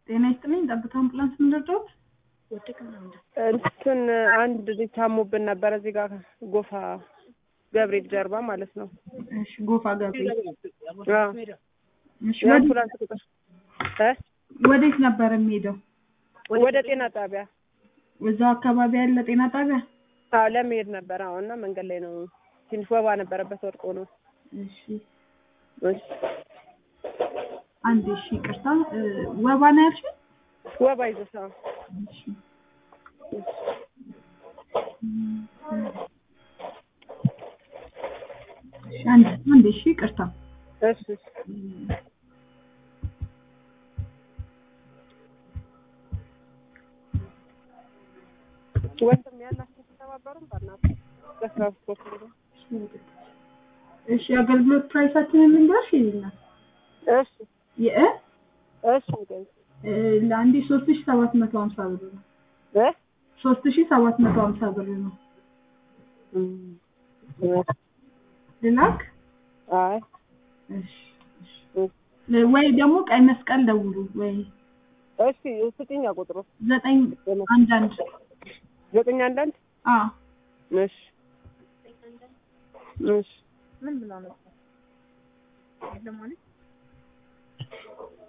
ጤና ይስጥልኝ። ጠብታ አምቡላንስ ምንደርደውት እንትን አንድ ልጅ ታሞብን ነበረ እዚህ ጋር ጎፋ ገብርኤል ጀርባ ማለት ነው። እሺ፣ ጎፋ ገብርኤል። አዎ። እሺ፣ የአምቡላንስ ቁጥር እ ወዴት ነበር የሚሄደው? ወደ ጤና ጣቢያ እዛው አካባቢ ያለ ጤና ጣቢያ? አዎ ለመሄድ ነበር። አዎ እና መንገድ ላይ ነው ትንሽ ወባ ነበረበት ወድቆ ነው። እሺ፣ እሺ። አንድ እሺ፣ ይቅርታ እ ወባ ነው ያልሽኝ? ወባ ይዞት አዎ። እሺ። እሺ፣ አንድ አንድ እሺ፣ ይቅርታ እሺ እሺ። ወንድም ያላችሁ ተባበሩን በእናትህ በትራንስፖርት ነው። እሺ፣ የአገልግሎት ፕራይሳችንን ልንገርሽ ይልና እሺ የእ እሺ ንገሪኝ። እ ለአንዴ ሶስት ሺ ሰባት መቶ ሀምሳ ብር ነው። እ ሶስት ሺ ሰባት መቶ ሀምሳ ብር ነው። ልላክ? አይ እሺ፣ እሺ። ወይ ደግሞ ቀይ መስቀል ደውሉ ወይ እሺ ስጥኛ ቁጥሩ ዘጠኝ አንድ አንድ ዘጠኝ አንዳንድ አ እሺ እሺ ምን ብላ ነው ለማለት